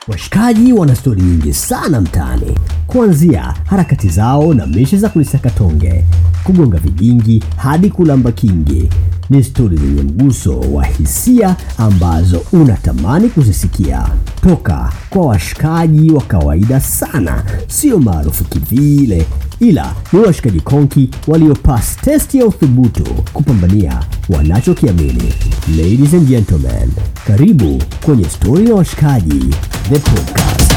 Washikaji wana stori nyingi sana mtaani, kuanzia harakati zao na mishe za kulisaka tonge, kugonga vigingi hadi kulamba kingi. Ni stori zenye mguso wa hisia ambazo unatamani kuzisikia toka kwa washikaji wa kawaida sana, sio maarufu kivile, ila ni washikaji konki waliopass test ya uthubutu kupambania wanachokiamini. Ladies and gentlemen, karibu kwenye stori ya washikaji the podcast.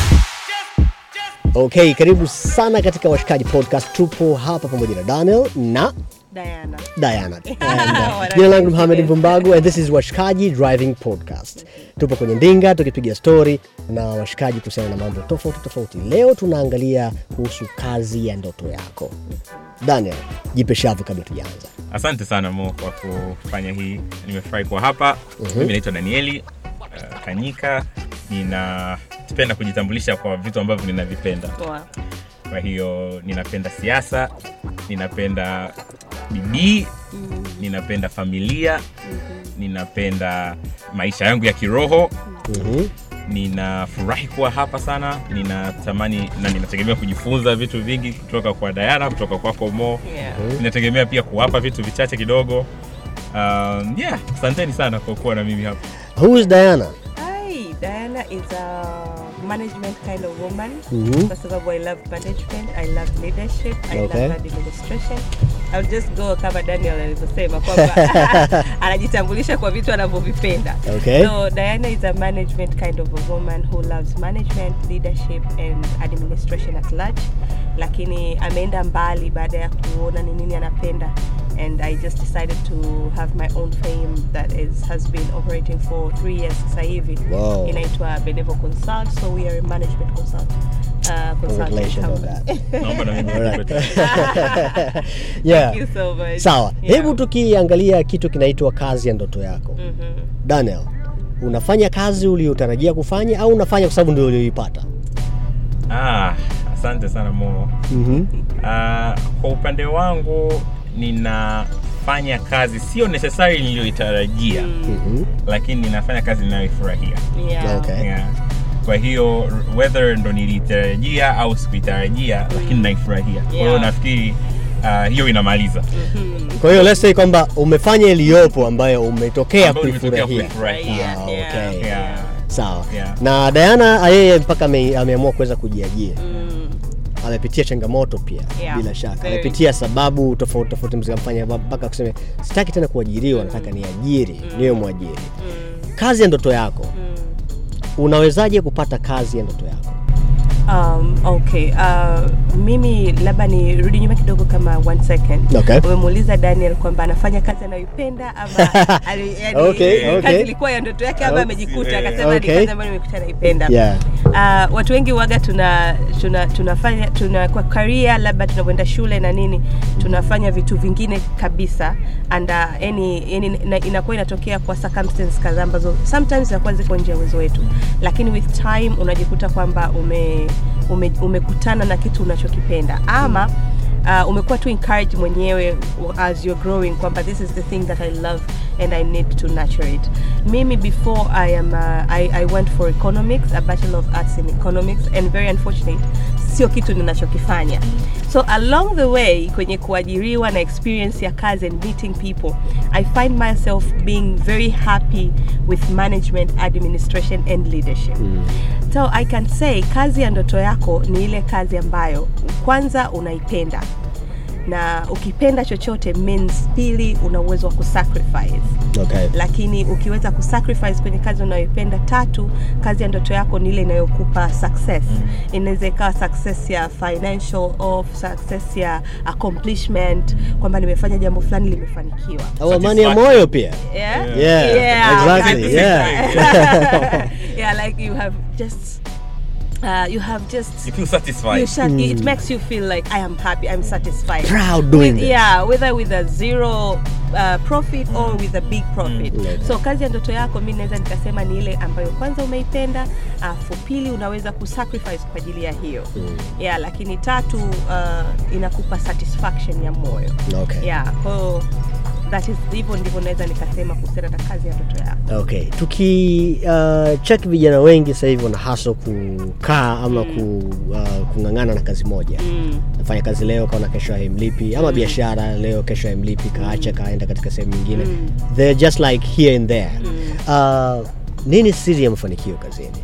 Okay, karibu sana katika Washikaji Podcast. Tupo hapa pamoja na Daniel na Diana. Diana. And, uh, jina langu Mohamed Mvumbagu and this is Washikaji Driving Podcast. Tupo kwenye ndinga tukipiga story na washikaji kuhusiana na mambo tofauti tofauti. Leo tunaangalia kuhusu kazi ya ndoto yako. Daniel, jipe shavu kabla tujaanza. asante sana mo kwa kufanya hii nimefurahi kuwa hapa mimi naitwa danieli uh, kanyika ninapenda kujitambulisha kwa vitu ambavyo ninavipenda Poa. kwa hiyo ninapenda siasa ninapenda bidii ninapenda familia ninapenda maisha yangu ya kiroho Mhm. ninafurahi kuwa hapa sana ninatamani na ninategemea kujifunza vitu vingi kutoka kwa dayana kutoka kwako mo Yeah. ninategemea pia kuwapa vitu vichache kidogo um, yeah asanteni sana kwa kuwa na mimi hapa Who is Diana? Hi, Diana is a management kind of woman. Mhm. Kwa sababu I love management, I love leadership, I Okay. love administration. I'll just go kama Daniel alivyosema kwamba anajitambulisha kwa vitu anavyovipenda. Okay. So Diana is a management kind of a woman who loves management, leadership and administration at large. Lakini ameenda mbali baada ya kuona ni nini anapenda and I just decided to have my own firm that is has been operating for three years sasa hivi Wow. inaitwa Benevo Consult so we are a management consult uh, consulting Congratulations on company. that. naomba na mimi Alright. nipate- yeah. Thank you so much. Sawa, Yeah. hebu tukiangalia kitu kinaitwa kazi ya ndoto yako. Mhm. Daniel, unafanya kazi uliyotarajia kufanya au unafanya kwa sababu ndio ulioipata? ah, asante sana mo Mhm. Ah, kwa upande wangu ninafanya kazi sio necessary niliyoitarajia Mhm. lakini ninafanya kazi ninayoifurahia Yeah. Okay. yeah. kwa hiyo whether ndo nilitarajia au sikuitarajia lakini naifurahia kwa hiyo Yeah. nafikiri ah, hiyo inamaliza Kwa hiyo let's say kwamba umefanya iliyopo ambayo umetokea Ambayo nimetokea kuifurahia. kuifurahia. Ah, Yeah. okay. Yeah. Sawa. Yeah. Na Diana yeye mpaka ame, ameamua kuweza kujiajiri. Mm. Amepitia changamoto pia Yeah, bila shaka. very. Amepitia sababu tofauti tofauti mzikamfanya mpaka kusema sitaki tena kuajiriwa, nataka niajiri, niwe mwajiri. Mm. Kazi ya ndoto yako. Mm. Unawezaje kupata kazi ya ndoto yako? Um, okay. Uh, mimi labda nirudi nyuma kidogo kama one second. Okay. Umemuuliza Daniel kwamba anafanya kazi anayoipenda ama ali, yani, Okay, okay. kazi ilikuwa ya ndoto yake ama Okay. amejikuta akasema Okay. ni kazi ambayo nimekuta naipenda. Yeah. Uh, watu wengi waga tuna, tuna tunafanya tuna kwa career labda tunapoenda shule na nini tunafanya vitu vingine kabisa and uh, yani, yani na- inakuwa inatokea kwa circumstances kadhaa ambazo sometimes zinakuwa ziko nje ya uwezo wetu, lakini with time unajikuta kwamba ume, ume, umekutana na kitu unachokipenda ama uh, umekuwa tu encourage mwenyewe as you're growing kwamba this is the thing that I love and I need to nurture it. Mimi before I am uh, I, I went for economics, a bachelor of arts in economics and very unfortunate sio kitu ninachokifanya. So along the way kwenye kuajiriwa na experience ya kazi and meeting people, I find myself being very happy with management, administration and leadership. So I can say kazi ya ndoto yako ni ile kazi ambayo kwanza unaipenda na ukipenda chochote means pili una uwezo wa kusacrifice Okay. lakini ukiweza kusacrifice kwenye kazi unayoipenda tatu kazi ya ndoto yako ni ile inayokupa success inaweza ikawa success ya financial or success ya accomplishment kwamba nimefanya jambo fulani limefanikiwa Au amani ya moyo pia. yeah, Yeah, exactly, kind of yeah. thing. yeah like you have just uh, you have just you feel satisfied you shut, it makes you feel like I am happy, I'm satisfied. Proud doing With- this. Yeah, whether with a zero uh, profit or with a big profit. Mm. So kazi ya ndoto yako mi naweza nikasema ni ile ambayo kwanza umeipenda, afu pili unaweza kusacrifice kwa ajili ya hiyo. Yeah, lakini tatu uh, inakupa satisfaction ya moyo. Okay. Yeah, kwa hiyo that is hivyo ndivyo naweza nikasema kuhusiana na kazi ya ndoto yako okay tuki uh, check vijana wengi sasa hivi wana haso kukaa ama ku, uh, kung'ang'ana na kazi moja mm. nafanya kazi leo kaona kesho haimlipi ama biashara leo kesho haimlipi kaacha kaenda katika sehemu nyingine Mm. they're just like here and there Mm. uh, nini siri ya mafanikio kazini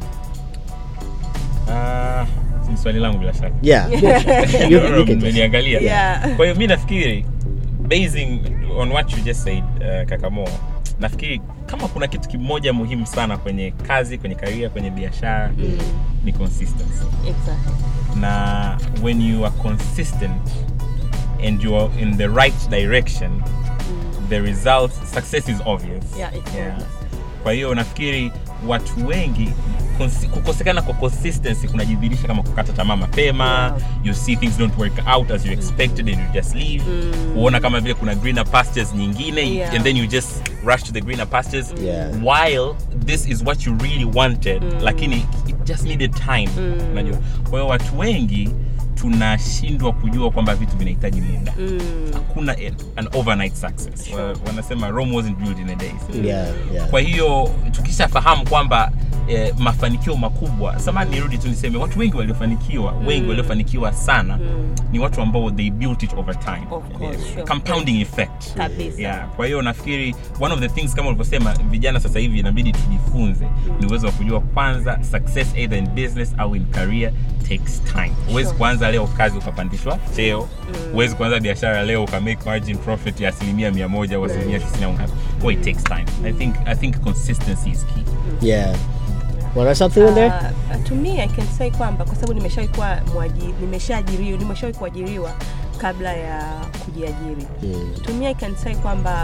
Ah, ni swali langu bila shaka yeah, you, you can just, Mmeniangalia. Yeah. kwa hiyo mi nafikiri basing on what you just said uh, kakamo nafikiri kama kuna kitu kimoja muhimu sana kwenye kazi kwenye karia kwenye biashara Mm. ni consistency exactly na when you are consistent and you are in the right direction the result success is obvious Yeah, it's obvious. kwa hiyo nafikiri watu wengi konsi- kukosekana kwa consistency kunajidhirisha kama kukata tamaa mapema Yeah. you see things don't work out as you expected and you just leave Mm. kuona kama vile kuna greener pastures nyingine Yeah. and then you just rush to the greener pastures Yeah. while this is what you really wanted Mm. lakini it just needed time Mm. unajua kwa hiyo watu wengi tunashindwa kujua kwamba vitu vinahitaji muda mm. hakuna a- an overnight success Wa- wanasema rome wasn't built in a day yeah, yeah. kwa hiyo tukishafahamu kwamba eh, mafanikio makubwa samani nirudi tu niseme watu wengi waliofanikiwa wengi waliofanikiwa sana Mm. ni watu ambao they built it over time Of course, Eh, sure. compounding effect Kabisa. yeah. kwa hiyo nafikiri one of the things kama ulivyosema vijana sasa hivi inabidi tujifunze ni uwezo wa kujua kwanza success either in business au in career takes time huwezi Sure. kuanza leo kazi ukapandishwa cheo huwezi kuanza biashara leo ukamake margin profit ya asilimia mia moja au asilimia tisini au ngapi Well, it takes time i think i think consistency is key yeah. Wanna something in there? Uh, to me I can say kwamba kwa sababu nimeshawahi kuwa mwaji- nimeshaajiriwa nimeshawahi kuajiriwa kabla ya kujiajiri Mm. to me I can say kwamba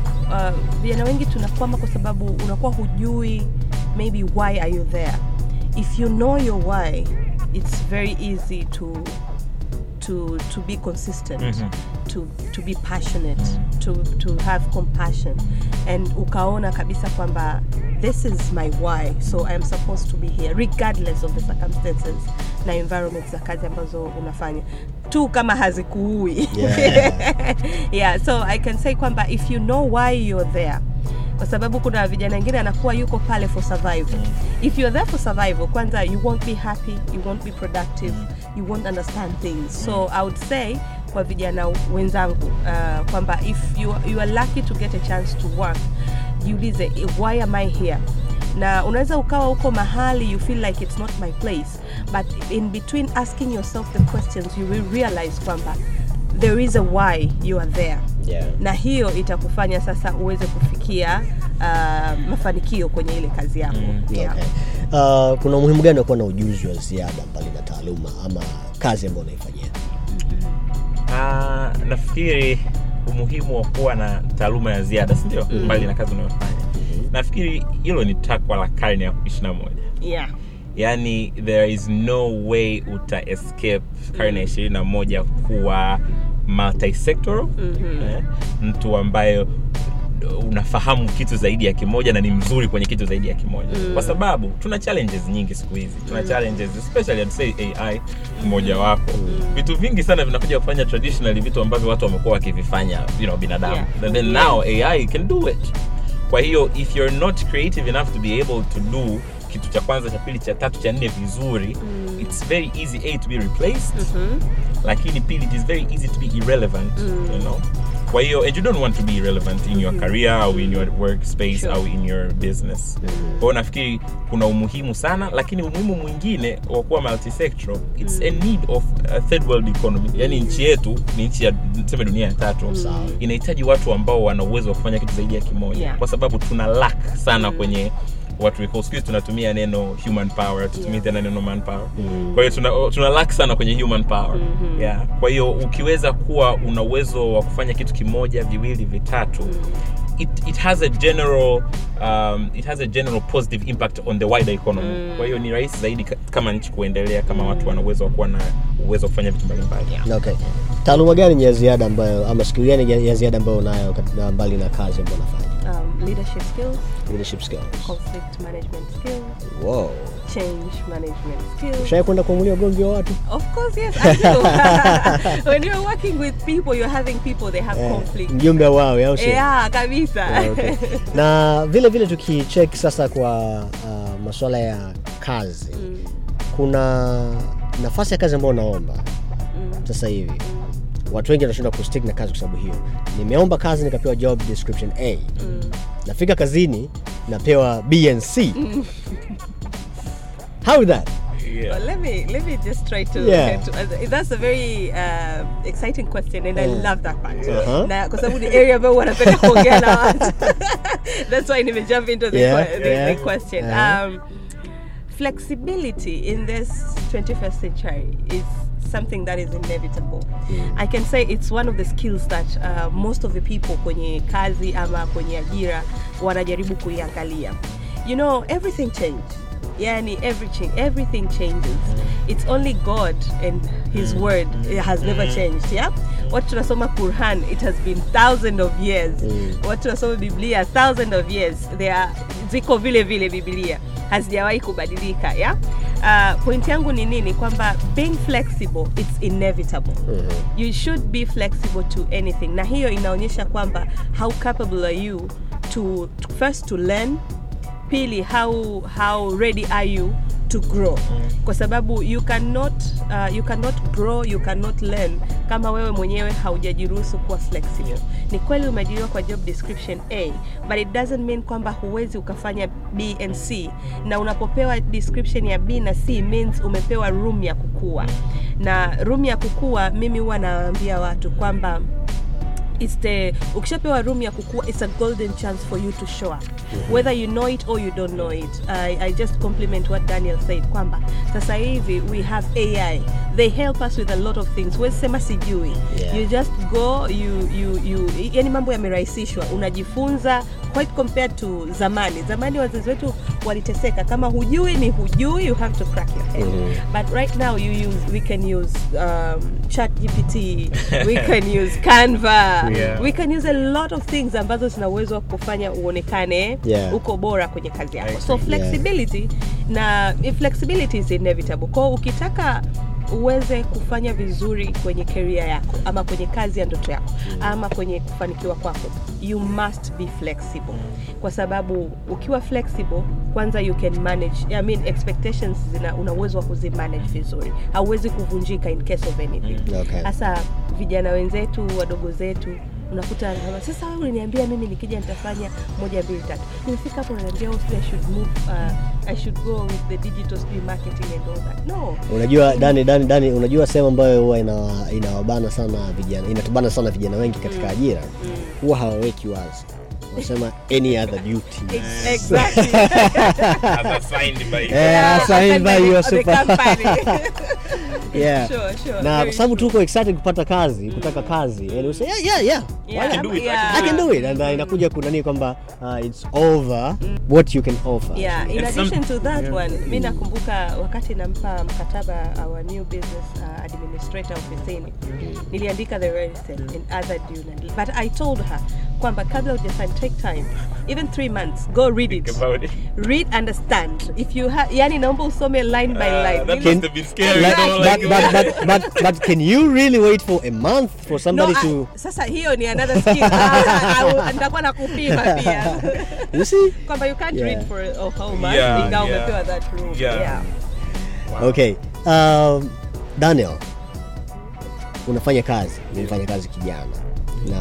uh, vijana wengi tunakwama kwa sababu unakuwa hujui maybe why are you there if you know your why it's very easy to to to be consistent Mhm. to to be passionate to to have compassion and ukaona kabisa kwamba this is my why so i am supposed to be here regardless of the circumstances na environment za kazi ambazo unafanya tu kama hazikuui Yeah. yeah so i can say kwamba if you know why you're there kwa sababu kuna vijana wengine anakuwa yuko pale for survival if you're there for survival kwanza you won't be happy you won't be productive you won't understand things so i would say kwa vijana wenzangu uh, kwamba if you, you are lucky to get a chance to work jiulize why am i here na unaweza ukawa huko mahali you feel like it's not my place but in between asking yourself the questions you will realize kwamba there is a why you are there Yeah. na hiyo itakufanya sasa uweze kufikia uh, mafanikio kwenye ile kazi yako Mm, yeah. Okay. Uh, kuna umuhimu gani wa kuwa na ujuzi wa ziada mbali na taaluma ama kazi ambayo unaifanyia Ah, nafikiri umuhimu wa kuwa na taaluma ya ziada sindio Mm. mbali na kazi unayofanya nafikiri hilo ni takwa la karne ya ishirina moja Yeah. yaani there is no way uta escape karne ya ishirini na moja kuwa multisectoral Mhm. eh, mtu ambaye unafahamu kitu zaidi ya kimoja na ni mzuri kwenye kitu zaidi ya kimoja Mm. kwa sababu tuna challenges nyingi siku hizi tuna challenges especially I'd say ai mmoja wapo vitu vingi sana vinakuja kufanya traditionally vitu ambavyo watu wamekuwa wakivifanya you know, binadamu Yeah. and then Yeah. now ai can do it kwa hiyo if you're not creative enough to be able to do kitu cha kwanza cha pili cha tatu cha nne vizuri Mm. it's very easy a to be replaced Mhm. lakini pili it is very easy to be irrelevant Mm. you know kwa hiyo and you don't want to be irrelevant in your career au in your workspace Sure. au in your business kwa hiyo nafikiri kuna umuhimu sana lakini umuhimu mwingine wa kuwa multisectoral it's a need of a third world economy yani nchi yetu ni nchi ya tuseme dunia ya tatu Sawa. inahitaji watu ambao wana uwezo wa kufanya kitu zaidi ya kimoja Yeah. kwa sababu tuna lack sana kwenye watu siku hizi tunatumia neno human power tutumie Yeah. tena neno manpower kwa hiyo tuna, tuna lack sana kwenye human power Mhm. yeah. kwa hiyo ukiweza kuwa una uwezo wa kufanya kitu kimoja viwili vitatu it, it has a general um, it has a general positive impact on the wider economy Mm. kwa hiyo ni rahisi zaidi ka- kama nchi kuendelea kama watu wana uwezo wa kuwa na uwezo wa kufanya vitu mbalimbali okay. taaluma gani ni ya ziada ambayo ama skill gani ya- ya ziada ambayo unayo kat- na mbali na kazi ambayo unafanya um, leadership skills, leadership skills conflict management skills, wow change management skills. ushawai kwenda kuamulia ugomvi wa watu Of course, yes, I do. when you're working with people, you're having people, they have Eh, conflict. mjumbe wawe au sio Yeah, kabisa. Ah, okay. na vile vile tukicheck sasa kwa uh, masuala ya kazi Mm, kuna nafasi ya kazi ambayo unaomba mm, sasa hivi watu wengi wanashindwa kustick na kazi kwa sababu hiyo nimeomba kazi nikapewa job description a mm. nafika kazini napewa b and c how is that Yeah. Well, let me let me just try to. Yeah. to uh, that's a very uh, exciting question, and I Yeah. love that part. Uh-huh. Na kwa sababu ni area ambayo wanapenda kuongea na watu. That's why nime jump into the, Yeah, que- the, yeah. the question. Uh-huh. Um, flexibility in this 21st century is something that is inevitable. I can say it's one of the skills that uh, most of the people kwenye kazi ama kwenye ajira wanajaribu kuiangalia. You know, everything changed. Yani everything everything changes. It's only God and his word has never changed. Yeah? What tunasoma Quran, it has been thousands of years. What tunasoma Biblia, thousands of years. They are ziko vile vile Biblia hazijawahi kubadilika yeah? uh, point yangu ni nini kwamba being flexible it's inevitable you should be flexible to anything na hiyo inaonyesha kwamba how capable are you to, to first to learn pili how, how ready are you to grow kwa sababu you cannot, uh, you cannot grow you cannot learn kama wewe mwenyewe haujajiruhusu kuwa flexible ni kweli umeajiriwa kwa job description a but it doesn't mean kwamba huwezi ukafanya b and c na unapopewa description ya b na c means umepewa room ya kukua na room ya kukua mimi huwa nawaambia watu kwamba it's the ukishapewa room ya kukua it's a golden chance for you to show up whether you know it or you don't know it I, i just compliment what daniel said kwamba sasa hivi we have ai they help us with a lot of things Huwezi sema sijui Yeah. you just go you, you, you yani mambo yamerahisishwa unajifunza quite compared to zamani zamani wazazi wetu waliteseka kama hujui ni hujui you have to crack your head but right now you use we can use um, chat gpt we can use canva Yeah. we can use a lot of things ambazo zina uwezo wa kufanya uonekane Yeah. uko bora kwenye kazi yako I so agree. flexibility na flexibility is inevitable kwao ukitaka uweze kufanya vizuri kwenye career yako ama kwenye kazi ya ndoto yako ama kwenye kufanikiwa kwako you must be flexible kwa sababu ukiwa flexible kwanza you can manage I mean expectations zina una uwezo wa kuzimanage vizuri hauwezi kuvunjika in case of anything Okay. hasa vijana wenzetu wadogo zetu unakuta anasema sasa wewe uliniambia mimi nikija nitafanya moja mbili tatu nimefika hapo unaniambia oh, sijui I should move uh, I should go with the digital sijui marketing and all that no unajua dani dani dani unajua sehemu ambayo huwa ina- inawabana sana vijana inatubana sana vijana wengi katika ajira huwa hawaweki wazi wanasema any other duty Ex- exactly As assigned by Yeah, assigned by your the super- company. yeah. Sure, sure, na very kwa sababu true. tuko excited kupata kazi kutaka kazi and we say yeah yeah yeah Yeah, I can do it, I yeah. I can do it and uh, inakuja kunani kwamba uh, it's over what you can offer yeah in And some- addition to that Yeah. one mi nakumbuka wakati nampa mkataba our new business uh, administrator ofisini niliandika the register and other due na- but i told her kwamba kabla ujasign take time even three months go read it Think about it. read understand if you ha yani naomba usome line by Uh, line that Ili- must have been scary. Like, you know, but, like- but, but, but, but can you really wait for a month for somebody no, to ah, sasa hiyo ni another skill Ah, au- nitakuwa na kupima pia you see kwamba you can't Yeah. read for a whole month Yeah, ingawa yeah. umepewa that room Yeah. yeah. okay um, daniel unafanya kazi unafanya kazi kijana na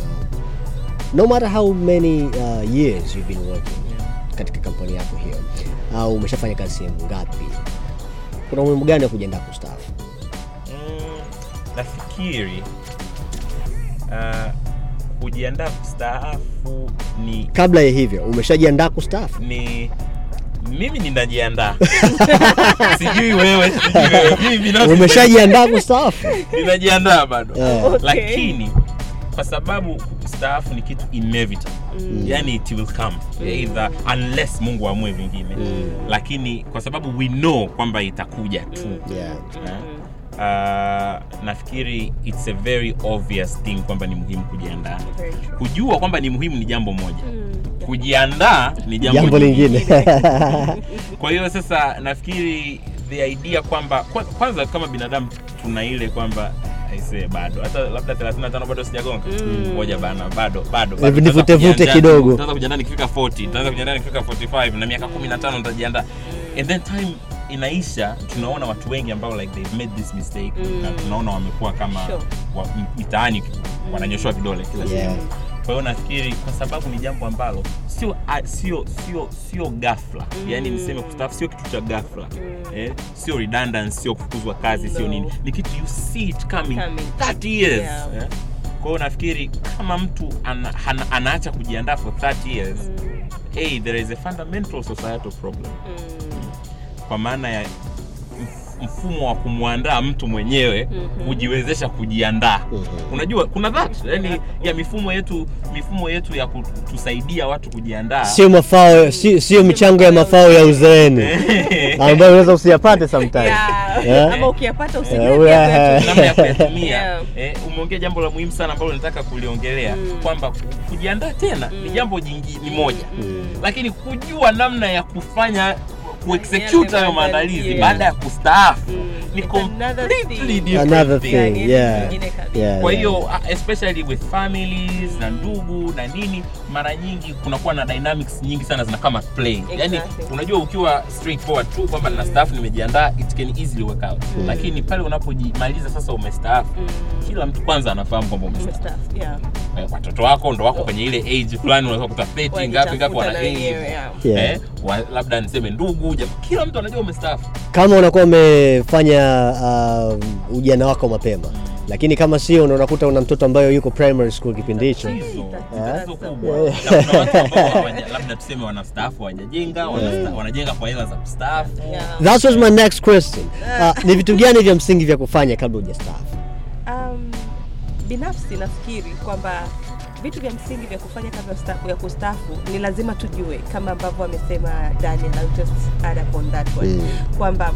no matter how many uh, years you've been working katika kampuni yako hiyo au umeshafanya kazi sehemu ngapi kuna umuhimu gani wa kujiandaa kustaafu Mm, nafikiri uh, kujiandaa kustaafu ni kabla ya hivyo umeshajiandaa kustaafu ni mimi ninajiandaa sijui wewe sijui wewe mimi binafsi umeshajiandaa kustaafu ninajiandaa bado Yeah. Okay. lakini kwa sababu kustaafu ni kitu inevitable yani it will come either unless mungu amue vingine lakini kwa sababu we know kwamba itakuja tu yeah. Eh? Uh, nafikiri it's a very obvious thing kwamba ni muhimu kujiandaa Very true. kujua kwamba ni muhimu ni jambo moja Mm, kujiandaa ni jambo, jambo lingine kwa hiyo sasa nafikiri the idea kwamba kwa- kwanza kama binadamu tuna ile kwamba aisee bado hata labda 35 bado sijagonga ngoja bana bado bado bado. Hebu nivute- Nitaanza vute kujiandaa- kidogo. nitaanza kujiandaa nikifika 40 nitaanza kujiandaa nikifika 45 na miaka 15 nitajiandaa and then time inaisha tunaona watu wengi ambao like they've made this mistake na tunaona wamekuwa kama Sure. wa, mitaani wananyoshewa vidole kila siku Yeah. kwa hiyo nafikiri kwa sababu ni jambo ambalo sio a- sio sio sio ghafla yani niseme kustaafu sio kitu cha ghafla eh, sio redundance sio kufukuzwa kazi sio No. nini ni kitu you see it coming, Coming. 30 years Yeah. eh. kwa hiyo nafikiri kama mtu ana, ana, anaacha kujiandaa for 30 years hey, there is a fundamental societal problem kwa maana ya mf- mfumo wa kumwandaa mtu mwenyewe kujiwezesha kujiandaa unajua kuna that yani ya mifumo yetu mifumo yetu ya kutusaidia watu kujiandaa sio mafao si- sio michango ya mafao ya uzeeni ambayo unaweza usiyapate sometime Yeah. Yeah. ama ukiyapata Yeah, usijue yeah. pia kuyatumia. namna ya kuyatumia Yeah. eh, umeongea jambo la muhimu sana ambalo nataka kuliongelea kwamba ku- kujiandaa tena ni jambo jingi ni moja lakini kujua namna ya kufanya kuexecute hayo maandalizi Yeah. baada ya kustaafu ni It's another completely thing. different Another thing. thing, Yeah, ni yeah. nyingine kabisa. Yeah, kwa yeah. hiyo uh, especially with families na ndugu na nini mara nyingi kunakuwa na dynamics nyingi sana zina kama play yani Exactly. unajua ukiwa straightforward tu kwamba na staff nimejiandaa it can easily work out lakini pale unapojimaliza sasa umestaafu kila mtu kwanza anafahamu kwamba umestaafu Umestaafu, yeah. Eh, watoto wako ndo wako kwenye ile age fulani unaweza kuta 30 ngapi ngapi wana Wajitafuta na age wenyewe, yeah. Yeah. eh, wa, labda niseme ndugu jamaa kila mtu anajua umestaafu kama unakuwa umefanya uh, ujana wako mapema lakini kama sio ndo unakuta una mtoto ambayo yuko primary school kipindi hicho tatizo Yeah. tatizo kubwa na kuna watu ambao hawaja- labda tuseme wanastaafu hawajajenga wanasta- wanajenga kwa hela za kustaafu Yeah. that was my next question uh, ni vitu gani vya msingi vya kufanya kabla hujastaafu Um, binafsi nafikiri kwamba vitu vya msingi vya kufanya kabla ya sta- ya kustaafu ni lazima tujue kama ambavyo amesema Daniel I'll just add upon that one Mm. kwamba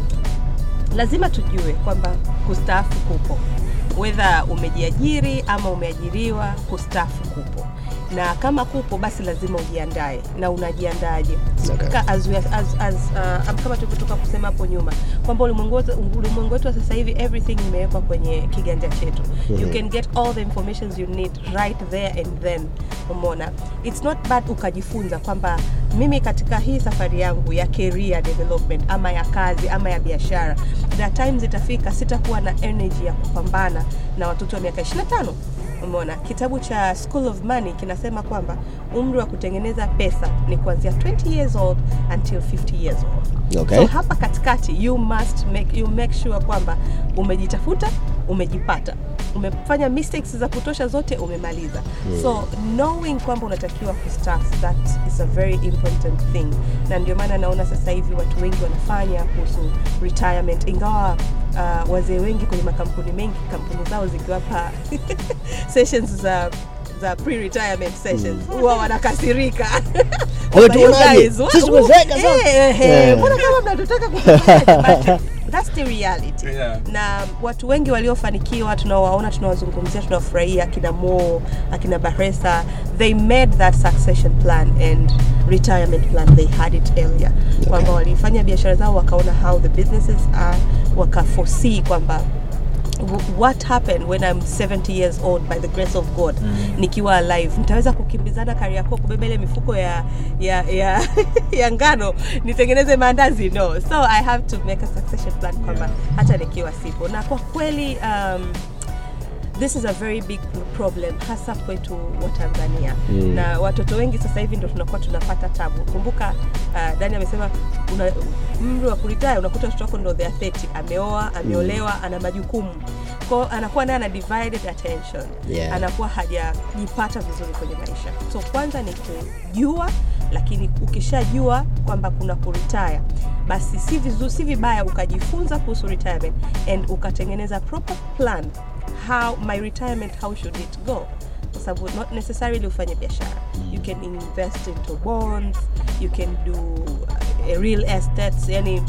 lazima tujue kwamba kustaafu kupo wedha umejiajiri ama umeajiriwa kustaafu kupo na kama kupo basi lazima ujiandae na unajiandaje Okay. Ka- as, we- as, as, uh, kama tulivyotoka kusema hapo nyuma kwamba ulimwengu wetu- ulimwengu wetu wa sasa hivi everything imewekwa kwenye kiganja chetu you can get all the informations you need right there and then umeona it's not bad ukajifunza kwamba mimi katika hii safari yangu ya career development ama ya kazi ama ya biashara there are times itafika sitakuwa na energy ya kupambana na watoto wa miaka 25 umeona kitabu cha school of money kinasema kwamba umri wa kutengeneza pesa ni kuanzia 20 years old until 50 years old Okay. so hapa katikati you must make, you make sure kwamba umejitafuta umejipata umefanya mistakes za kutosha zote umemaliza so knowing kwamba unatakiwa kustaff that is a very important thing na ndio maana naona sasa hivi watu wengi wanafanya kuhusu retirement ingawa uh, wazee wengi kwenye makampuni mengi kampuni zao zikiwapa sessions za za pre-retirement sessions huwa wanakasirika Wewe Kwamba, you tuonaje? guys, wa- Sisi tumezeeka eh, sasa. eh, eh, Eh. mbona kama mnatutaka kutufanyaje? But that's the reality Yeah. na watu wengi waliofanikiwa tunawaona tunawazungumzia tunawafurahia akina mo akina baresa they made that succession plan and retirement plan they had it earlier kwamba walifanya biashara zao wakaona how the businesses are wakaforesee kwamba w- what happened when I'm 70 years old by the grace of God nikiwa alive nitaweza kukimbizana kari yako kubeba ile mifuko ya ya ya, ya ngano nitengeneze maandazi no so I have to make a succession plan kwamba hata nikiwa sipo na kwa kweli um, this is a very big problem hasa kwetu wa Tanzania Mm. na watoto wengi sasa hivi ndo tunakuwa tunapata tabu kumbuka uh, Dani amesema una umri wa kuritaya unakuta watoto wako ndo they are 30 ameoa ameolewa ana majukumu kwao anakuwa naye ana divided attention Yeah. anakuwa hajajipata vizuri kwenye maisha so kwanza ni kujua lakini ukishajua kwamba kuna kuritaya basi si vizuri si vibaya ukajifunza kuhusu retirement and ukatengeneza proper plan how my retirement how should it go kwa sababu not necessarily ufanye biashara you can invest into bonds you can do uh, real estates yani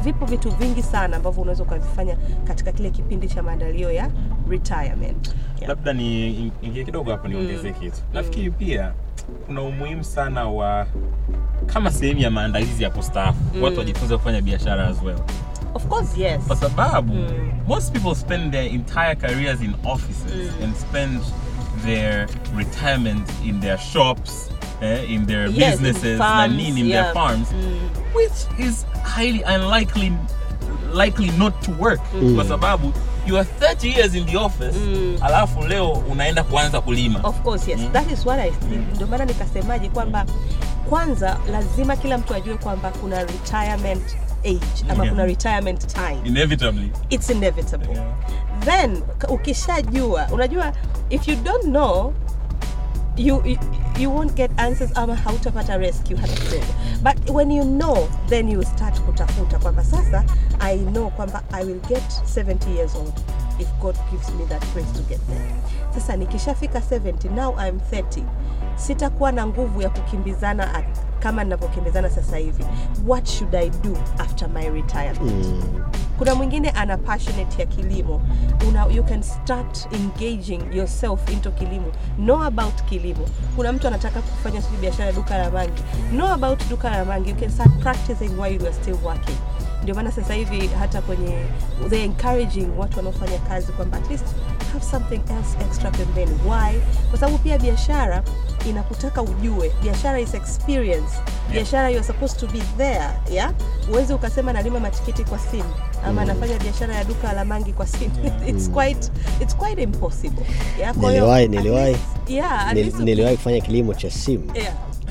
vipo vitu vingi sana ambavyo unaweza ukavifanya katika kile kipindi cha maandalio ya retirement yeah. labda ni ingie kidogo hapo niongezee kitu nafikiri pia kuna umuhimu sana wa kama sehemu ya maandalizi ya kustaafu watu wajifunze kufanya biashara as well of course yes kwa sababu most people spend their entire careers in offices and spend their retirement in their shops eh, in their Yes, in businesses na farms, nini in yeah. their farms which is highly unlikely likely not to work kwa sababu you are 30 years in the office alafu leo unaenda kuanza kulima of course yes that is what I think ndio maana nikasemaje kwamba kwanza lazima kila mtu ajue kwamba kuna retirement age ama Yeah. kuna retirement time inevitably it's inevitable Yeah. then k- ukishajua unajua if you don't know you, you, you won't get answers ama hautapata rescue hata kidogo but when you know then you start kutafuta kwamba sasa i know kwamba i will get 70 years old if god gives me that grace to get there sasa nikishafika 70 now i'm 30 sitakuwa na nguvu ya kukimbizana at, kama ninavyokimbizana sasa hivi what should i do after my retirement kuna mwingine ana passionate ya kilimo una, you can start engaging yourself into kilimo know about kilimo kuna mtu anataka kufanya sijui biashara ya duka la mangi know about duka la mangi you can start practicing while you are still working ndio maana sasa hivi hata kwenye they encouraging watu wanaofanya kazi kwamba at least have something else extra pembeni why kwa sababu pia biashara inakutaka ujue biashara is experience biashara you're supposed to be there yeah uwezi ukasema nalima matikiti kwa simu ama nafanya biashara ya duka la mangi kwa simu it's quite it's quite impossible yeah kwa hiyo, Niliwahi- at niliwahi- least- yeah at Nil- least uki- niliwahi kufanya kilimo cha simu yeah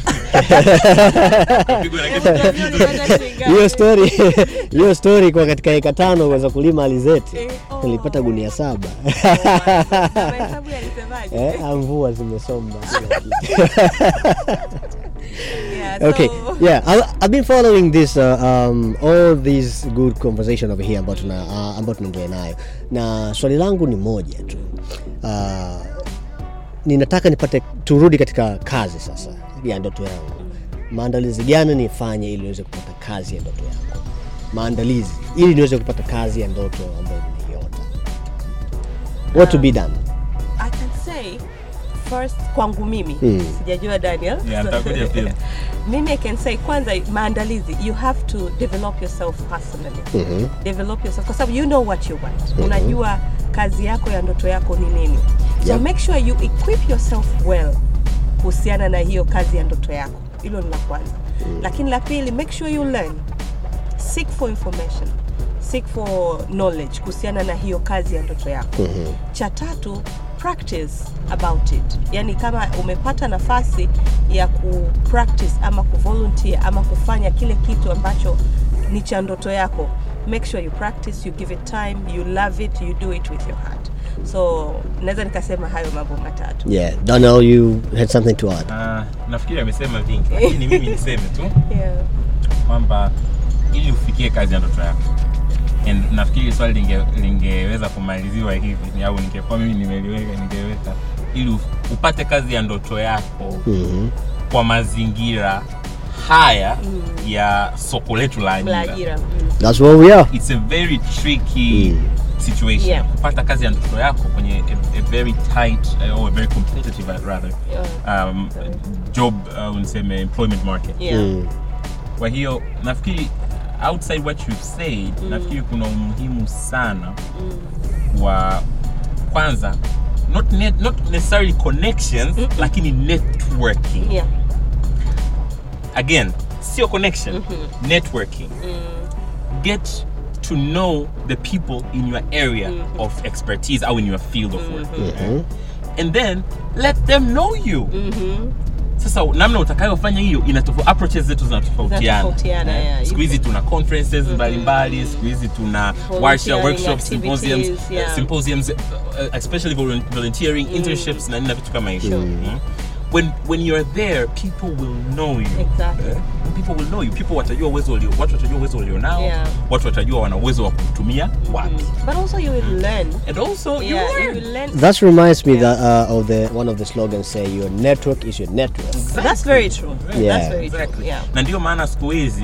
Pigwa na Hebu kitu. tuambie ulipata shilingi ngapi? hiyo story hiyo story kwa katika eka tano kuweza kulima alizeti Eh, oh. nilipata gunia saba mahesabu yalisemaje eh, mvua zimesomba yeah okay so yeah I, i've been following this uh, um, all these good conversation over here ambao tuna uh, ambao tunaendelea nayo na swali langu ni moja tu uh, ninataka nipate turudi katika kazi sasa ya ndoto yangu maandalizi gani nifanye ili niweze kupata kazi ya ndoto yangu maandalizi ili niweze kupata kazi ya ndoto ambayo nimeiota what to be done I can say first kwangu mimi Mm. sijajua Daniel Yeah, nitakuja pia. mimi I can say kwanza maandalizi you have to develop yourself personally Mhm. develop yourself kwa sababu you know what you want unajua kazi yako ya ndoto yako ni nini so Yep. make sure you equip yourself well kuhusiana na hiyo kazi ya ndoto yako hilo ni la kwanza lakini la pili make sure you learn seek for information seek for knowledge kuhusiana na hiyo kazi ya ndoto yako Mhm. cha tatu practice about it yani kama umepata nafasi ya ku practice ama kuvolunteer ama kufanya kile kitu ambacho ni cha ndoto yako make sure you practice you give it time you love it you do it with your heart so naweza nikasema hayo mambo matatu yeah Donald you had something to add Ah, nafikiri amesema vingi lakini mimi niseme tu yeah. kwamba ili ufikie kazi ya ndoto yako And nafikiri swali linge, lingeweza kumaliziwa hivi ni- au ningekuwa mimi nimeliweka ningeweka ili u- upate kazi ya ndoto yako Mhm. kwa mazingira haya ya soko letu la la ajira ajira mm. that's where we are it's a very tricky Mm. situation Yeah. kupata kazi ya ndoto yako kwenye a, a very tight uh, or a very competitive uh, rather Yeah. um, job uh, niseme employment market Yeah. Mm. kwa hiyo nafikiri outside what you've said nafikiri kuna umuhimu sana wa kwanza not, net, not necessarily connections lakini networking Yeah. again sio connection networking get to know the people in your area of expertise or in your field of work and then let them know you sasa namna utakayofanya hiyo inatofo approaches zetu zinatofautiana Zinatofautiana, Eh, yeah. siku hizi tuna conferences mbalimbali siku hizi tuna warsha Volunteering workshops activities, symposiums yeah. symposiums uh, especially volun- volunteering internships na nini na vitu kama hivyo Mm. when when you're there people will know you Exactly. Eh, people will know you people watajua uwezo ulio watu watajua uwezo ulionao Yeah. watu watajua wana uwezo wa kutumia wapi but also you will learn and also you yeah, you learn will learn That reminds me that uh, of the one of the slogans say your network is your network. That's very true. Yeah. That's very Exactly. true. Yeah. na ndio maana siku hizi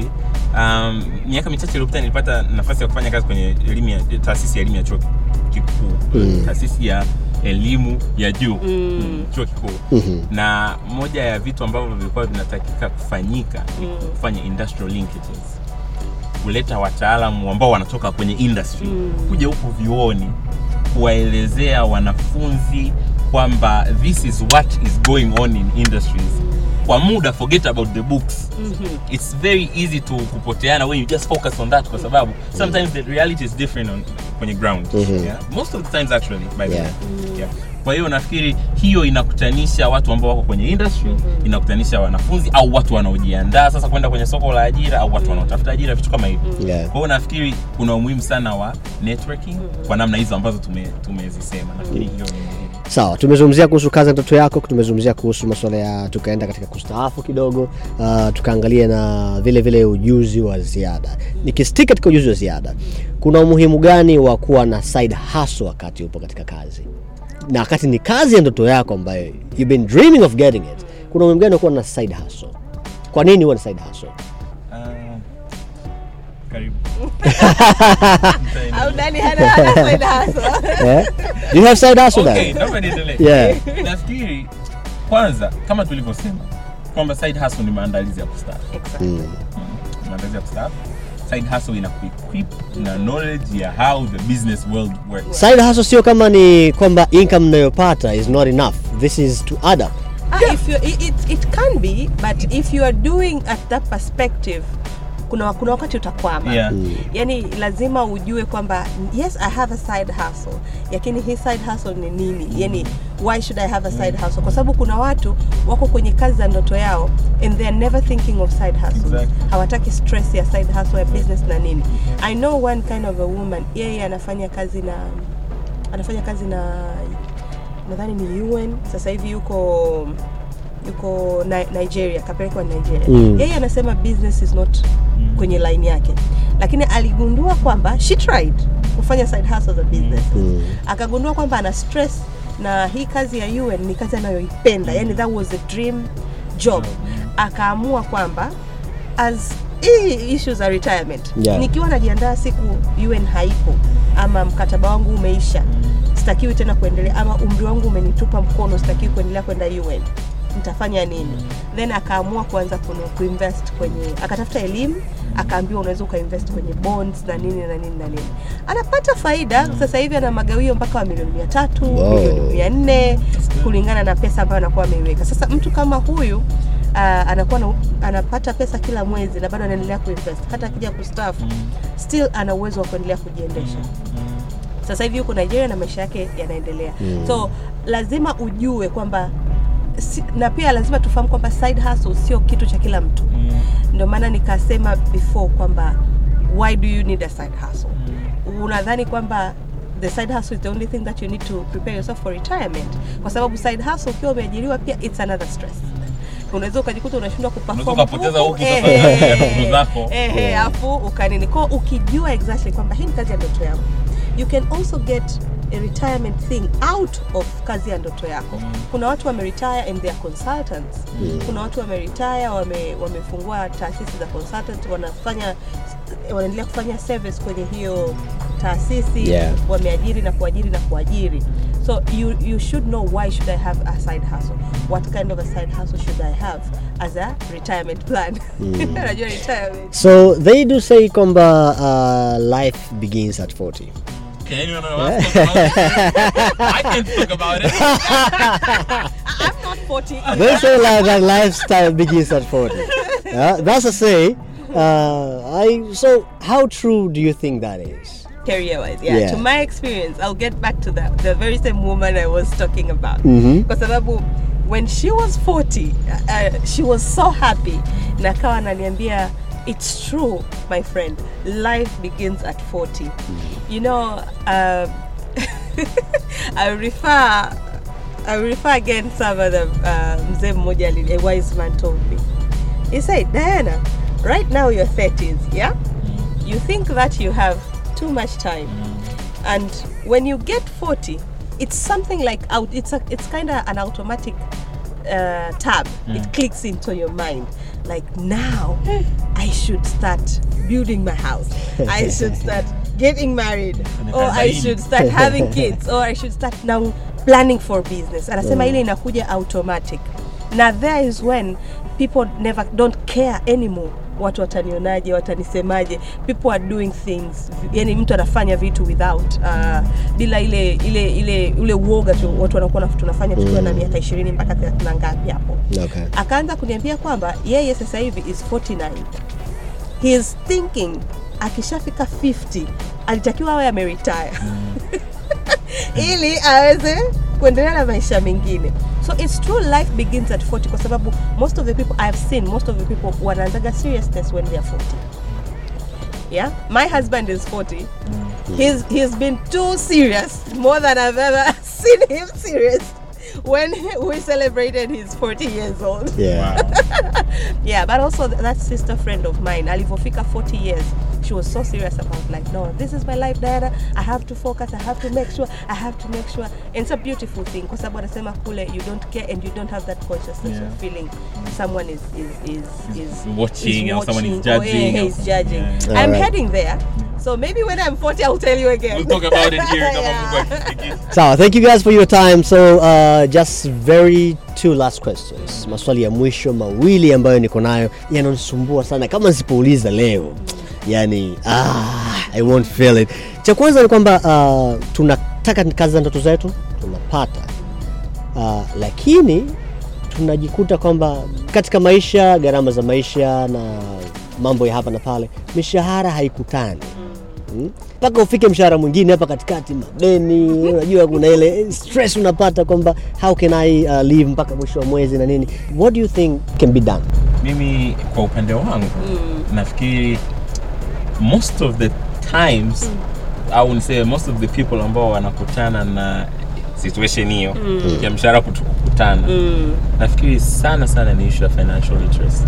um, miaka michache iliyopita nilipata nafasi ya kufanya kazi kwenye elimu ya taasisi ya elimu ya chuo kikuu Mm. taasisi ya elimu ya juu Mm. chuo kikuu Mhm. na moja ya vitu ambavyo vilikuwa vinatakika kufanyika ni kufanya industrial linkages kuleta wataalamu ambao wanatoka kwenye industry Mm. kuja huku vyuoni kuwaelezea wanafunzi kwamba this is what is going on in industries kwa muda forget about the books it's very easy to kupoteana when you just focus on that kwa sababu sometimes the reality is different on, kwenye ground Mhm. yeah? most of the times actually by the Yeah. way yeah. kwa hiyo nafikiri hiyo inakutanisha watu ambao wako kwenye industry inakutanisha wanafunzi au watu wanaojiandaa sasa kwenda kwenye soko la ajira au watu wanaotafuta ajira vitu kama hivi Yeah. kwa hiyo nafikiri kuna umuhimu sana wa networking kwa namna hizo ambazo tume- tumezisema nafikiri hiyo ni muhimu sawa tumezungumzia kuhusu kazi ya ndoto yako tumezungumzia kuhusu masuala ya tukaenda katika kustaafu kidogo uh, tukaangalia na vile vile ujuzi wa ziada nikistik katika ujuzi wa ziada kuna umuhimu gani wa kuwa na side hustle wakati upo katika kazi na wakati ni kazi ya ndoto yako ambayo you've been dreaming of getting it kuna umuhimu gani wa kuwa na side hustle kwa nini huwa na side hustle Ah, karibu au nani hana hana side hustle? yeah? Do you have side hustle okay, Dan? naomba niendelee. Yeah. nafikiri kwanza kama tulivyosema kwamba side hustle ni maandalizi ya kustaafu Exactly. Mm. maandalizi ya kustaafu side hustle inakuequip na knowledge ya how the business world works side hustle sio kama ni kwamba income mnayopata is not enough this is to add up Ah, if you, it, it, it can be but if you are doing at that perspective kuna, kuna wakati utakwama Yeah. yani lazima ujue kwamba yes i have a side hustle lakini hii side hustle ni nini yani why should i have a side hustle kwa sababu kuna watu wako kwenye kazi za ndoto yao and they are never thinking of side hustles Exactly. hawataki stress ya side hustle ya business na nini i know one kind of a woman yeye anafanya kazi na anafanya kazi na nadhani ni UN sasa hivi yuko yuko Ni- Nigeria kapelekwa Nigeria Mm. yeye anasema business is not kwenye line yake lakini aligundua kwamba she tried kufanya side hustle za business Mm. akagundua kwamba ana stress na hii kazi ya UN ni kazi anayoipenda yani that was a dream job akaamua kwamba as hii issues za retirement Yeah. nikiwa najiandaa siku UN haipo ama mkataba wangu umeisha sitakiwi tena kuendelea ama umri wangu umenitupa mkono sitakiwi kuendelea kwenda UN nitafanya nini then akaamua kuanza kunu- kuinvest kwenye akatafuta elimu akaambiwa unaweza ukainvest kwenye bonds na nini na nini na nini anapata faida sasa hivi ana magawio mpaka wa milioni mia tatu Wow. milioni mia nne kulingana na pesa ambayo anakuwa ameiweka sasa mtu kama huyu uh, anakuwa na, anapata pesa kila mwezi na bado anaendelea kuinvest hata akija kustaafu still ana uwezo wa kuendelea kujiendesha sasa hivi yuko Nigeria na maisha yake yanaendelea Mm. so lazima ujue kwamba si, na pia lazima tufahamu kwamba side hustle sio kitu cha kila mtu ndio maana nikasema before kwamba why do you need a side hustle unadhani kwamba the side hustle is the only thing that you need to prepare yourself for retirement kwa sababu side hustle ukiwa umeajiriwa pia it's another stress unaweza ukajikuta unashindwa kuperform Unaweza ukapoteza huku, huku eh, sasa eh, ya nguvu zako. eh, eh, afu ukanini ko ukijua exactly kwamba hii ni kazi ya ndoto yangu you can also get a retirement thing out of kazi ya ndoto yako kuna watu wameretire and they are consultants kuna watu wameretire wame, wamefungua taasisi za consultant wanafanya wanaendelea kufanya service kwenye hiyo taasisi Yeah. wameajiri na kuajiri na kuajiri so you, you should know why should i have a side hustle what kind of a side hustle should i have as a retirement plan najua retirement so they do say kwamba uh, life begins at 40 Okay, anyone else talk about it? I can talk about it. i'm not 40 they say like that lifestyle begins at 40 yeah, that's a say uh, I, so how true do you think that is career wise yeah. Yeah. to my experience i'll get back to that the very same woman i was talking about Mhm. kwa sababu when she was 40 uh, she was so happy na kawa ananiambia it's true my friend life begins at 40 you know um, i refer i refer again some of the uh, mzee mmoja ali- a wise man told me he said diana right now you're 30s yeah you think that you have too much time and when you get 40 it's something like out it's a, it's kind of an automatic uh, tab it clicks into your mind like now i should start building my house i should start getting married or i should start having kids or i should start now planning for business anasema ile inakuja automatic na there is when people never don't care anymore watu watanionaje watanisemaje people are doing things yani mtu anafanya vitu without uh, bila ile ile ile ule uoga tu watu wanakuwa na- tunafanya tukiwa na miaka ishirini mpaka thelathini na ngapi hapo Okay. akaanza kuniambia kwamba yeye sasa hivi is 49 he is thinking akishafika 50 alitakiwa awe ameretire ili aweze kuendelea na maisha mengine so it's true life begins at 40 kwa sababu most of the people i've seen most of the people wanaanzaga seriousness when they are 40 yeah my husband is 40 he's he's been too serious more than i've ever seen him serious when we celebrated his 40 years old Yeah. yeah but also th- that sister friend of mine alivofika 40 years she was so serious about like no this is my life diana i have to focus i have to make sure i have to make sure and it's a beautiful thing kwa sababu anasema kule you don't care and you don't have that consciousness Yeah. of feeling someone is is is is watching is or someone is watching or, judging yeah, or he's something. judging Yeah. i'm Alright. heading there so maybe when i'm 40 i'll tell you again We'll talk about it here kama Yeah. Mungu akitufikisha. Sawa, thank you guys for your time. So uh, just very two last questions. Maswali ya mwisho mawili ambayo niko nayo yananisumbua sana kama nisipouliza leo. Yani ah, I won't feel it. Cha kwanza ni kwamba uh, tunataka kazi za ndoto zetu tunapata. Uh, lakini tunajikuta kwamba katika maisha, gharama za maisha na mambo ya hapa na pale, mishahara haikutani Mm. mpaka ufike mshahara mwingine hapa katikati, madeni, unajua kuna ile stress unapata kwamba how can I uh, live mpaka mwisho wa mwezi na nini. What do you think can be done? mimi kwa upande wangu nafikiri most of the times au niseme most of the people ambao wanakutana na situation hiyo ya mshahara kutu- kukutana nafikiri sana sana ni issue ya financial literacy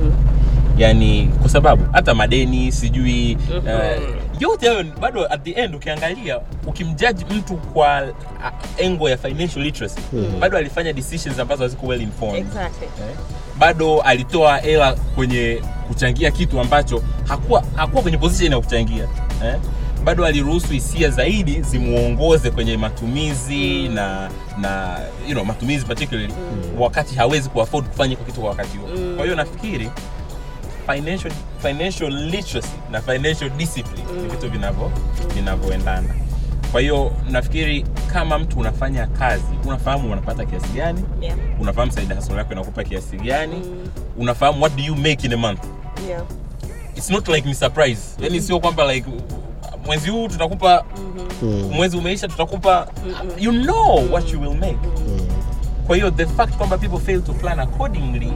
yani kwa sababu hata madeni sijui uh, yote hayo bado at the end ukiangalia ukimjaji mtu kwa uh, engo ya financial literacy bado alifanya decisions ambazo haziko well informed exactly eh, bado alitoa hela kwenye kuchangia kitu ambacho hakuwa, hakuwa kwenye position ya kuchangia eh? bado aliruhusu hisia zaidi zimuongoze kwenye matumizi na na you know, matumizi particularly wakati hawezi kuafford kufanya kwa kitu kwa wakati huo kwa hiyo nafikiri financial, financial literacy na financial discipline ni vitu vinavyo vinavyoendana kwa hiyo nafikiri kama mtu unafanya kazi unafahamu unapata kiasi gani yeah unafahamu side hustle yako inakupa kiasi gani unafahamu what do you make in a month yeah it's not like ni surprise yani sio kwamba like mwezi huu tutakupa mwezi umeisha tutakupa you know what you will make kwa hiyo the fact kwamba people fail to plan accordingly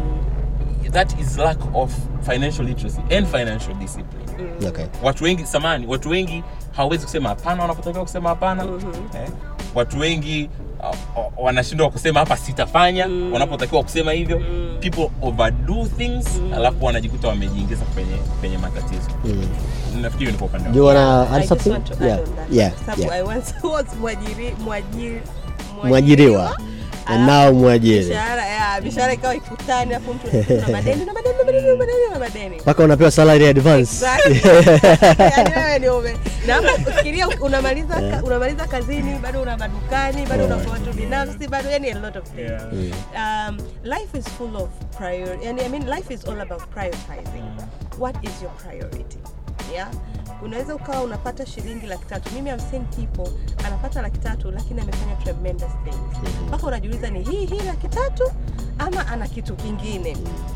that is lack of financial literacy and financial discipline Okay. watu wengi samani watu wengi hawawezi kusema hapana wanapotakiwa kusema hapana eh? watu wengi uh, uh, wanashindwa kusema hapa sitafanya wanapotakiwa kusema hivyo people overdo things alafu wanajikuta wamejiingiza kwenye kwenye matatizo nafikiri ni kwa upande Do you wangu. wanna add I just something? want to add Yeah. on that. Yeah. Sababu Yeah. I once was mwajiri, mwajiri, Mwajiriwa. And now mwajiri. Mishahara, yeah, mishahara ikawa ikutani afu mtu una madeni na madeni na madeni na madeni na madeni. Mpaka unapewa salary advance. Exactly. Yaani wewe ni ume. Na hapo fikiria unamaliza ka- unamaliza kazini bado una madukani bado una watu binafsi bado yani a lot of things. Yeah. Um, life is full of priority. And I mean life is all about prioritizing. What is your priority? Yeah? Unaweza ukawa unapata shilingi laki tatu. Mimi I've seen people anapata laki tatu lakini amefanya tremendous things. Mpaka unajiuliza ni hii hii laki tatu ama ana kitu kingine.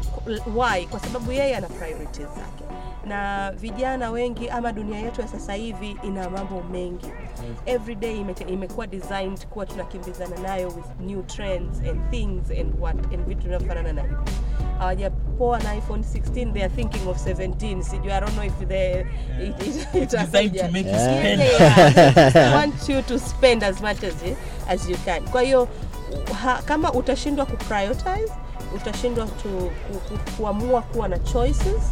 Why? Kwa sababu yeye ana priorities zake. Na vijana wengi ama dunia yetu ya sasa hivi ina mambo mengi. Every day imete- imekuwa designed kuwa tunakimbizana nayo with new trends and things and what and vitu vinavyofanana na hivyo. Hawajapoa na iPhone 16 they are thinking of 17. Sijui I don't know if they it, it, it designed to make you Yeah, spend. they are. want you to spend as much as you, as you can. Kwa hiyo ha, kama utashindwa kuprioritize, utashindwa tu, ku, ku, kuamua kuwa na choices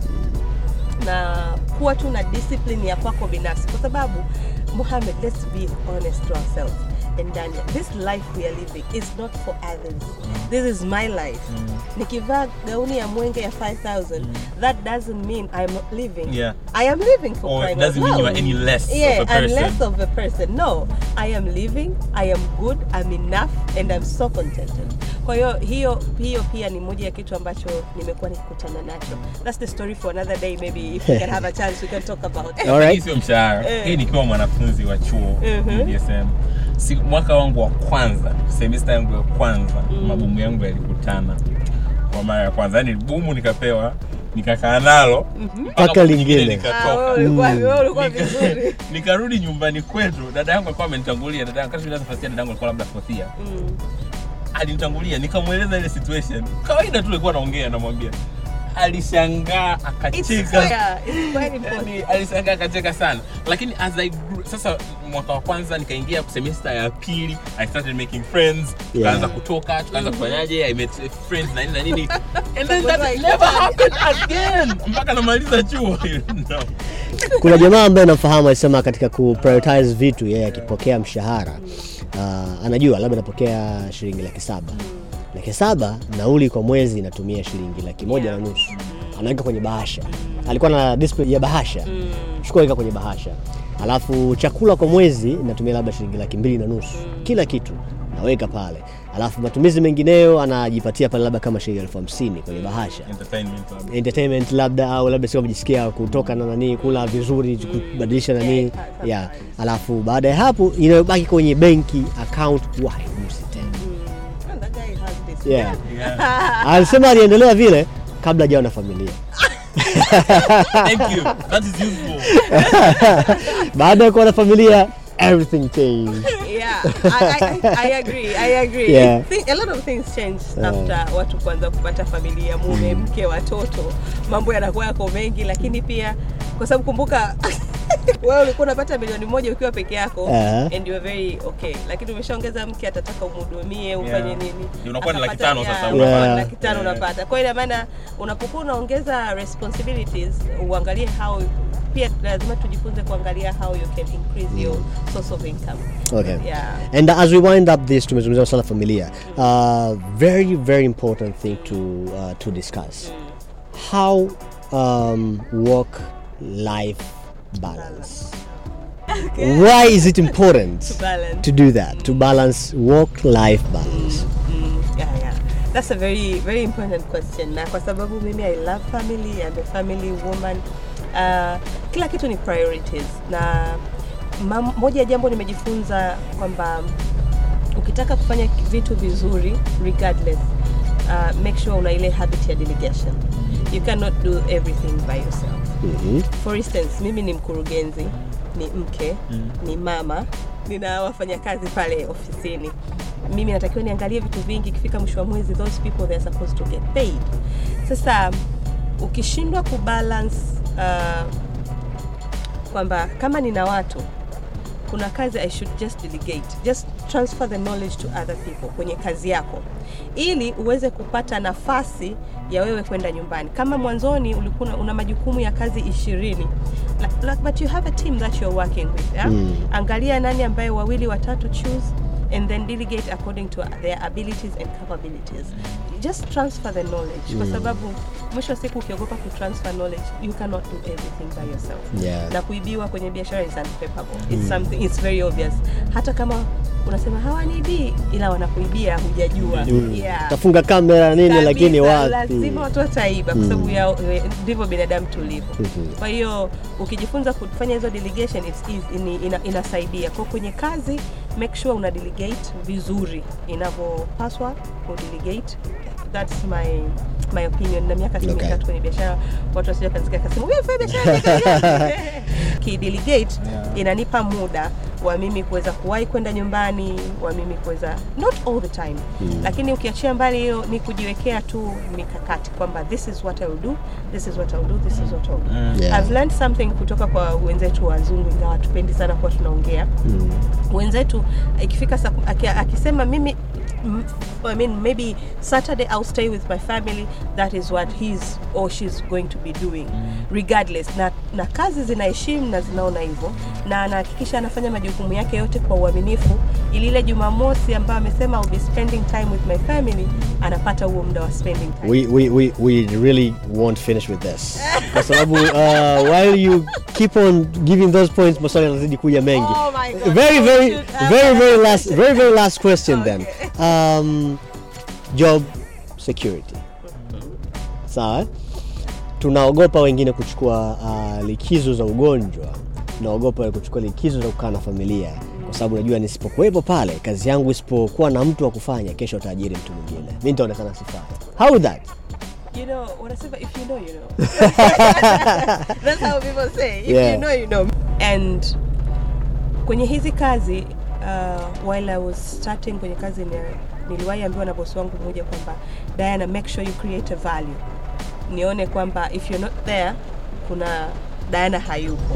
na kuwa tu na discipline ya kwako binafsi, kwa sababu Mohamed, let's be honest to ourselves. and Daniel, this life we are living is not for others. This is my life. Nikivaa gauni ya mwenge ya 5000, that doesn't mean I'm not living. Yeah. I am living for Or it crying doesn't out mean you are loud. any less of yeah, a person. I'm less of a person. No, I am living, I am good, I'm enough and I'm so contented. Kwa hiyo hiyo hiyo pia ni moja ya kitu ambacho nimekuwa nikikutana nacho. That's the story for another day maybe if we can have a chance we can talk about. All right. hii sio mshahara Eh. hii nikiwa mwanafunzi wa chuo Mhm. BSM si, mwaka wangu wa kwanza semesta yangu ya kwanza mabumu yangu yalikutana kwa mara ya kwanza yani bumu nikapewa nikakaa nalo mpaka Mpaka wiki lingine. nyingine Ah, nikatoka. wewe ulikuwa wewe ulikuwa Nika- vizuri. nikarudi nyumbani kwetu dada yangu alikuwa amenitangulia dada yangu kati first year dada yangu alikuwa labda fourth year Mm. alinitangulia nikamweleza ile situation kawaida tu alikuwa naongea namwambia alishangaa It's akacheka fair. It's quite important. yani alishangaa akacheka sana lakini as I grew, sasa mwaka wa kwanza nikaingia semester ya pili i started making friends tukaanza Yeah. kutoka tukaanza kufanyaje i met friends na nini na nini and then Was that like, never happened again mpaka namaliza chuo no. kuna jamaa ambaye namfahamu alisema katika ku prioritize vitu yeye akipokea mshahara uh, anajua labda anapokea shilingi laki saba laki saba nauli kwa mwezi inatumia shilingi laki moja Yeah. na nusu anaweka kwenye bahasha alikuwa na display ya bahasha chukua weka kwenye bahasha alafu chakula kwa mwezi inatumia labda shilingi laki mbili na nusu kila kitu naweka pale alafu matumizi mengineyo anajipatia pale labda kama shilingi elfu hamsini kwenye bahasha entertainment labda. entertainment labda au labda sio kujisikia kutoka na nani kula vizuri kubadilisha nani Yeah, yeah. alafu baada ya hapo inayobaki kwenye benki account huwa haigusi tena And that guy has this. yeah. Yeah. alisema aliendelea vile kabla hajawa na familia Thank you. That is useful. baada ya kuwa na familia everything changed Yeah, I, I, I agree. I agree. Yeah. Thi- a lot of things change after watu kuanza kupata familia, mume, mke, watoto. Mambo yanakuwa yako mengi, lakini pia kwa sababu kumbuka wewe ulikuwa unapata milioni moja ukiwa peke yako Uh-huh. and you are very okay, lakini umeshaongeza mke, atataka umhudumie ufanye Yeah. nini, Unakuwa na laki Atapata- tano sasa, yeah, unapata. unakuwa na laki tano Yeah. unapata. Kwa hiyo ina maana unapokuwa unaongeza responsibilities, uangalie how pia lazima tujifunze kuangalia how you can increase your source of income. okay Yeah. and as we wind up this tumezungumzia swala la familia uh, very very important thing to, uh, to discuss how um, work life balance why is it important To balance. to do that to balance work life balance Mm, yeah, yeah. That's a very very important question. Na kwa sababu mimi I love family, I'm a family woman. Uh, kila kitu ni priorities. Na mam- moja ya jambo nimejifunza kwamba ukitaka kufanya vitu vizuri regardless uh, make sure una ile habit ya delegation. You cannot do everything by yourself. Mhm. For instance, mimi ni mkurugenzi, ni mke, ni mama, nina wafanyakazi pale ofisini. Mimi natakiwa niangalie vitu vingi, ikifika mwisho wa mwezi those people they are supposed to get paid. Sasa ukishindwa kubalance uh, kwamba kama nina watu kuna kazi I should just delegate. Just transfer the knowledge to other people kwenye kazi yako ili uweze kupata nafasi ya wewe kwenda nyumbani. Kama mwanzoni ulikuwa una- una majukumu ya kazi ishirini like, like, but you have a team that you're working with yeah? Mm. Angalia nani ambaye wawili watatu choose and then delegate according to their abilities and capabilities. Just transfer the knowledge kwa sababu mwisho wa siku ukiogopa kutransfer knowledge you cannot do everything by yourself Yeah. na kuibiwa kwenye biashara is unfavorable. It's something it's very obvious. Hata kama unasema hawaniibii ila wanakuibia hujajua. Mm. Yeah. tafunga kamera nini Kabisa, lakini wapi lazima watu wataiba kwa sababu ya eh, ndivyo binadamu tulivyo. Mhm. Kwa hiyo ukijifunza kufanya hizo delegation it's easy, ini- ina, inasaidia. Kwa kwenye kazi make sure una delegate vizuri inavyopaswa ku delegate. That's my my opinion. Na miaka Okay. mitatu kwenye biashara, watu wasije kanisikia kasema wewe fanya biashara ki delegate Yeah. inanipa muda wa mimi kuweza kuwahi kwenda nyumbani, wa mimi kuweza not all the time lakini ukiachia mbali hiyo ni kujiwekea tu mikakati kwamba this is what I will do, this is what I will do, this is what I will do. Mm. Yeah. I've learned something kutoka kwa wenzetu wazungu, ingawa tupendi sana kuwa tunaongea Mm. wenzetu ikifika saa ku- aki- akisema mimi mm, I mean maybe Saturday I'll stay with my family that is what he's or she's going to be doing regardless na, na kazi zinaheshimu na zinaona hivyo na anahakikisha anafanya majukumu yake yote kwa uaminifu ili ile Jumamosi ambayo amesema I'll be spending time with my family anapata huo muda wa spending time we, we, we, we really won't finish with this kwa sababu uh, while you keep on giving those points maswali yanazidi kuja mengi Oh my God. very Oh, very shoot. very very last very very last question then um, job security sawa tunaogopa wengine kuchukua uh, likizo za ugonjwa tunaogopa kuchukua likizo za kukaa na familia kwa sababu najua nisipokuwepo pale kazi yangu isipokuwa na mtu wa kufanya kesho ataajiri mtu mwingine mi nitaonekana sifai how is that You know, wanasema if you know, you know. That's how people say. If Yeah. you know, you know. And kwenye hizi kazi uh, while I was starting kwenye kazi ni, niliwahi ambiwa na bosi wangu mmoja kwamba Diana, make sure you create a value. Nione kwamba if you're not there, kuna Diana hayupo.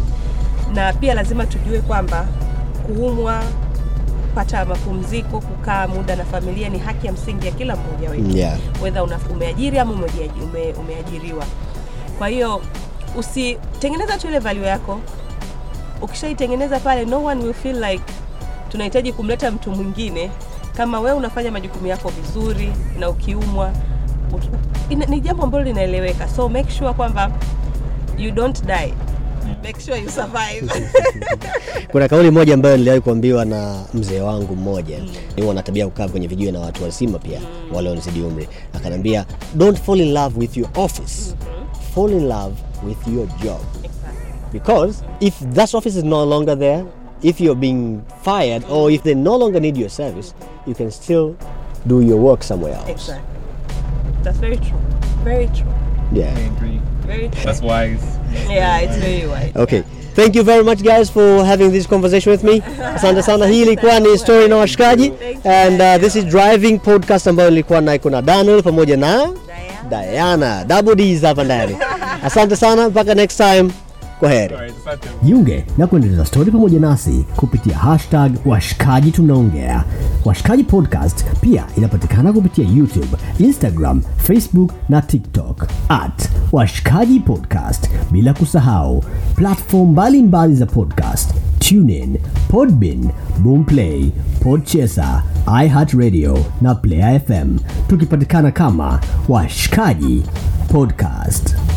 Na pia lazima tujue kwamba kuumwa, kupata mapumziko, kukaa muda na familia ni haki ya msingi ya kila mmoja wetu yeah. whether una, umeajiri ama umejiaji- ume, umeajiriwa kwa hiyo usitengeneza tu ile value yako ukishaitengeneza pale no one will feel like tunahitaji kumleta mtu mwingine kama wewe unafanya majukumu yako vizuri na ukiumwa ut- ina- ni jambo ambalo linaeleweka so make sure kwamba you don't die make sure you survive kuna kauli moja ambayo niliwahi kuambiwa na mzee wangu mmoja mm. wana tabia ya kukaa kwenye vijiwe na watu wazima pia mm. wale wanazidi umri akaniambia don't fall in love with your office fall in love with your job because if that office is no longer there if you're being fired or if they no longer need your service you can still do your work somewhere else exactly that's very true very true yeah very true That's wise. yeah it's very wide Okay. Thank you very much guys for having this conversation with me. Asante sana. Hii ilikuwa ni story na washikaji Thank you. and uh, this is driving podcast ambayo nilikuwa na iko na Daniel pamoja na Diana. Diana. Double D's hapa ndani. Asante sana mpaka next time. Kwaheri. Alright, asante. jiunge na kuendeleza stori pamoja nasi kupitia hashtag washikaji tunaongea washikaji podcast pia inapatikana kupitia youtube instagram facebook na tiktok at washikaji podcast bila kusahau platform mbalimbali za podcast tunein podbin boomplay podchesa iheartradio na player fm tukipatikana kama washikaji podcast